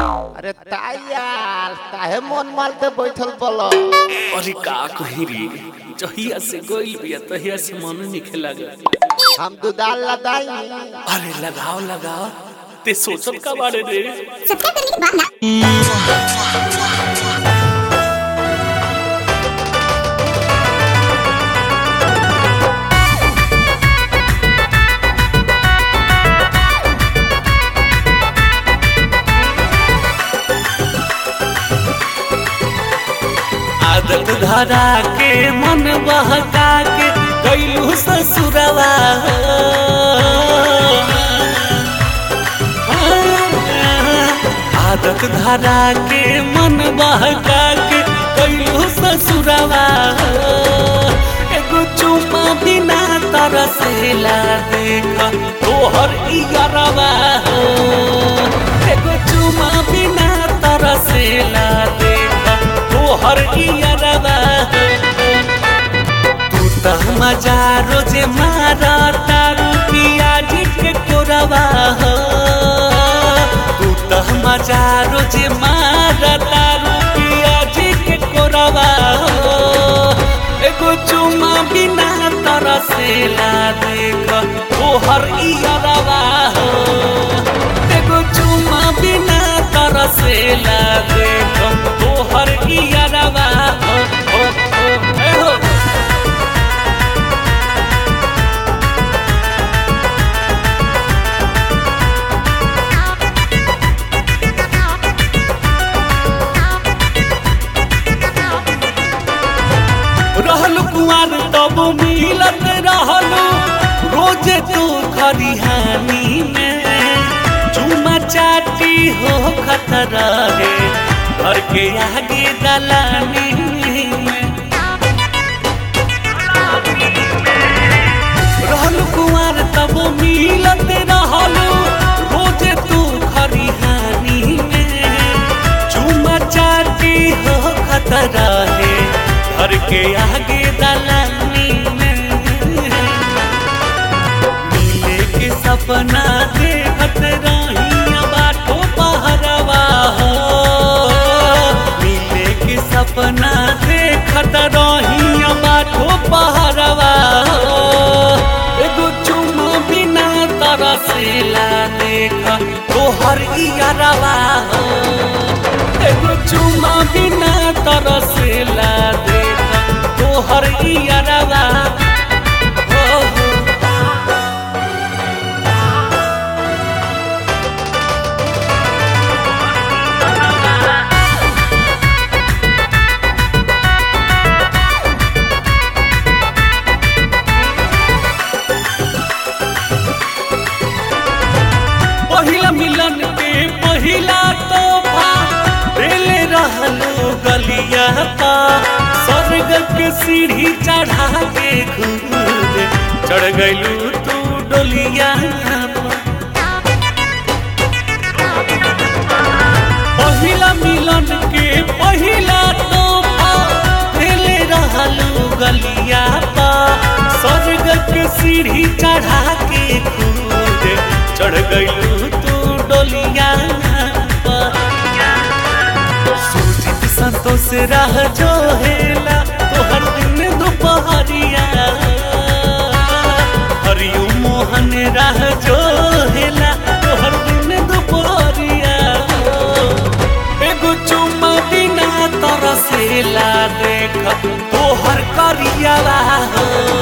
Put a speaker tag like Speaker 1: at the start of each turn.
Speaker 1: अरे ताई यार काहे मन मालते बैठल बोलो
Speaker 2: अरे का कही रे जहिया से गोइल बिया तहिया से मन निखे लगा
Speaker 1: हम दुदाल लदाई
Speaker 2: अरे लगाओ लगाओ ते सोचल का बारे रे आदत धरा के मन बहका के गईलू ससुरवा आदत धरा के मन बहका के गईलू ससुरवा एगो चुमा बिना तरसेला देख तोहर इयरवा एगो चुमा बिना तरसेला देख तोहर इयरवा तू त मजा रोजे मारा तारू पियाज के कोरवा हो तू त मजा रोजे मारा तारू पियाज के कोरवा हो एगो चुमा बिना तरसेला देख तोहर इयरवा हो एगो चुमा बिना तरसेला देख तोहर इयरवा हो हो हो ए हो रहल कुआर तब मिलत रहलू रोजे तू खरिहानी में चुमा चाटी हो खतरा रे घर के आगे दलानी में रहल कुआर तब मिलत रहलू रोजे तू खरिहानी में चुमा चाटी हो खतरा है घर के आगे दलानी में मिले के सपना देखत रही बाटो पहरवा हो मिले के सपना देखत रही बाटो पहरवा हो एगो चुमा बिना तरसेला देख तोहर इयरवा हो एगो चुमा बिना तरसेला देख तोहर इयरवा हो हो पहिला मिलन के पहिला तोहफा देले रहलो गलिया पा स्वर्ग के सीढ़ी चढ़ा के खुद चढ़ गइलू तू डोलिया पा। पहिला मिलन के पहिला तोहफा देले रहलो गलिया पा स्वर्ग के सीढ़ी चढ़ा के खुद चढ़ गइलू तू डोलिया पर सूझित संतोष राह जो हेला तोहर दिन दोपहरिया हरियो मोहन राह जो हेला तोहर दिन दोपहरिया एगो चुम्मा बिना तरसेला देख तोहर करियावा हो